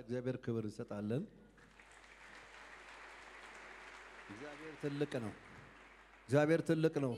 ለእግዚአብሔር ክብር እንሰጣለን። እግዚአብሔር ትልቅ ነው። እግዚአብሔር ትልቅ ነው።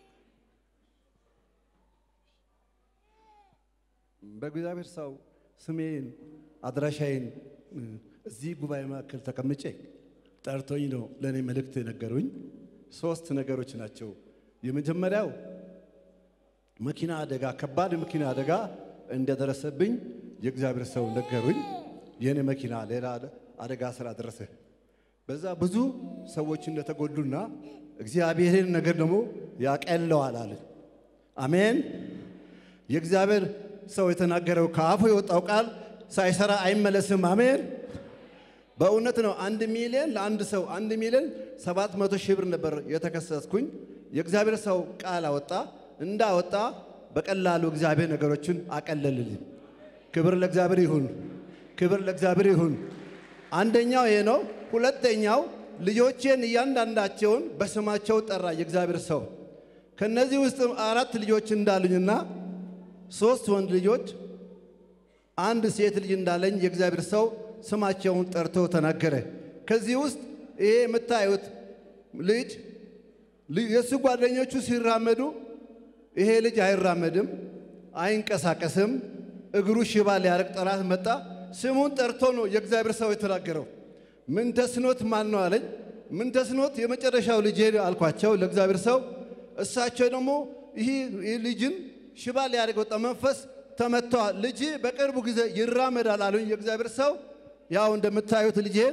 በእግዚአብሔር ሰው ስሜን አድራሻዬን እዚህ ጉባኤ መካከል ተቀምጬ ጠርቶኝ ነው ለእኔ መልእክት የነገሩኝ። ሶስት ነገሮች ናቸው። የመጀመሪያው መኪና አደጋ፣ ከባድ መኪና አደጋ እንደደረሰብኝ የእግዚአብሔር ሰው ነገሩኝ። የእኔ መኪና ሌላ አደጋ ስላደረሰ በዛ ብዙ ሰዎች እንደተጎዱና እግዚአብሔርን ነገር ደግሞ ያቀለዋል አለ። አሜን። የእግዚአብሔር ሰው የተናገረው ከአፉ የወጣው ቃል ሳይሰራ አይመለስም። አሜን። በእውነት ነው። አንድ ሚሊዮን ለአንድ ሰው አንድ ሚሊዮን ሰባት መቶ ሺህ ብር ነበር የተከሰስኩኝ። የእግዚአብሔር ሰው ቃል አወጣ። እንዳወጣ በቀላሉ እግዚአብሔር ነገሮችን አቀለልልኝ። ክብር ለእግዚአብሔር ይሁን። ክብር ለእግዚአብሔር ይሁን። አንደኛው ይሄ ነው። ሁለተኛው ልጆቼን እያንዳንዳቸውን በስማቸው ጠራ የእግዚአብሔር ሰው። ከነዚህ ውስጥ አራት ልጆች እንዳሉኝና ሶስት ወንድ ልጆች አንድ ሴት ልጅ እንዳለኝ የእግዚአብሔር ሰው ስማቸውን ጠርቶ ተናገረ። ከዚህ ውስጥ ይሄ የምታዩት ልጅ የእሱ ጓደኞቹ ሲራመዱ ይሄ ልጅ አይራመድም፣ አይንቀሳቀስም። እግሩ ሽባ ሊያረግ ጠላት መጣ። ስሙን ጠርቶ ነው የእግዚአብሔር ሰው የተናገረው። ምን ተስኖት ማን ነው አለኝ። ምን ተስኖት የመጨረሻው ልጄ አልኳቸው ለእግዚአብሔር ሰው። እሳቸው ደግሞ ይህ ልጅን ሽባ ሊያደርግ ወጣ መንፈስ ተመተዋል። ልጅ በቅርቡ ጊዜ ይራመዳል አሉኝ የእግዚአብሔር ሰው። ያው እንደምታዩት ልጄን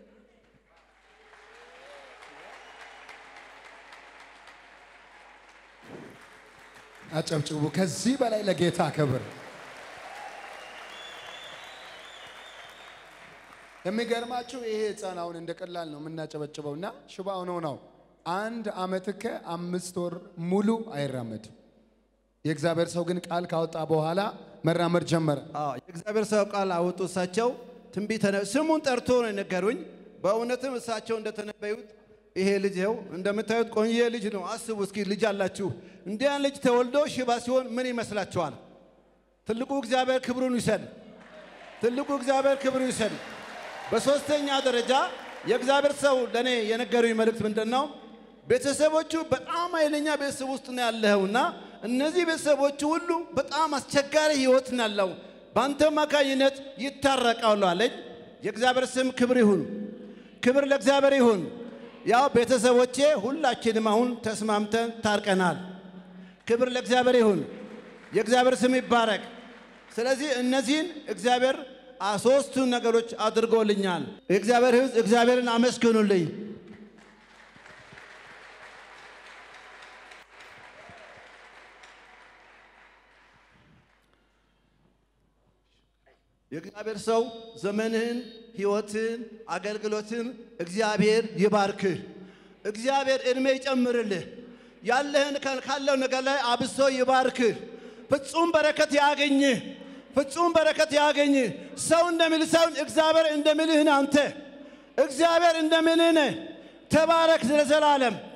አጨብጭቡ። ከዚህ በላይ ለጌታ ክብር። የሚገርማችሁ ይሄ ሕፃን አሁን እንደ ቀላል ነው የምናጨበጭበው እና ሽባ ሆኖ ነው አንድ ዓመት ከአምስት ወር ሙሉ አይራመድም። የእግዚአብሔር ሰው ግን ቃል ካወጣ በኋላ መራመድ ጀመረ። አዎ የእግዚአብሔር ሰው ቃል አወጡ። እሳቸው ትንቢት ስሙን ጠርቶ ነው የነገሩኝ። በእውነትም እሳቸው እንደተነበዩት ይሄ ልጅ ይኸው እንደምታዩት ቆንጆ ልጅ ነው። አስቡ እስኪ ልጅ አላችሁ። እንዲያን ልጅ ተወልዶ ሽባ ሲሆን ምን ይመስላችኋል? ትልቁ እግዚአብሔር ክብሩን ይውሰድ። ትልቁ እግዚአብሔር ክብሩን ይውሰድ። በሶስተኛ ደረጃ የእግዚአብሔር ሰው ለእኔ የነገሩኝ መልእክት ምንድን ነው? ቤተሰቦቹ በጣም ኃይለኛ ቤተሰብ ውስጥ ነው ያለኸውና እነዚህ ቤተሰቦቹ ሁሉ በጣም አስቸጋሪ ህይወት ነው ያለው። በአንተ አማካኝነት ይታረቃሉ አለኝ። የእግዚአብሔር ስም ክብር ይሁን፣ ክብር ለእግዚአብሔር ይሁን። ያው ቤተሰቦቼ ሁላችንም አሁን ተስማምተን ታርቀናል። ክብር ለእግዚአብሔር ይሁን፣ የእግዚአብሔር ስም ይባረክ። ስለዚህ እነዚህን እግዚአብሔር ሶስቱ ነገሮች አድርጎልኛል። የእግዚአብሔር ሕዝብ እግዚአብሔርን አመስግኑልኝ። የእግዚአብሔር ሰው ዘመንህን፣ ህይወትን፣ አገልግሎትን እግዚአብሔር ይባርክህ። እግዚአብሔር ዕድሜ ይጨምርልህ። ያለህን ካለው ነገር ላይ አብሶ ይባርክህ። ፍጹም በረከት ያገኝህ። ፍጹም በረከት ያገኝህ። ሰው እንደሚል ሳይሆን እግዚአብሔር እንደሚልህ ነህ አንተ። እግዚአብሔር እንደሚልህ ነህ። ተባረክ ለዘላለም።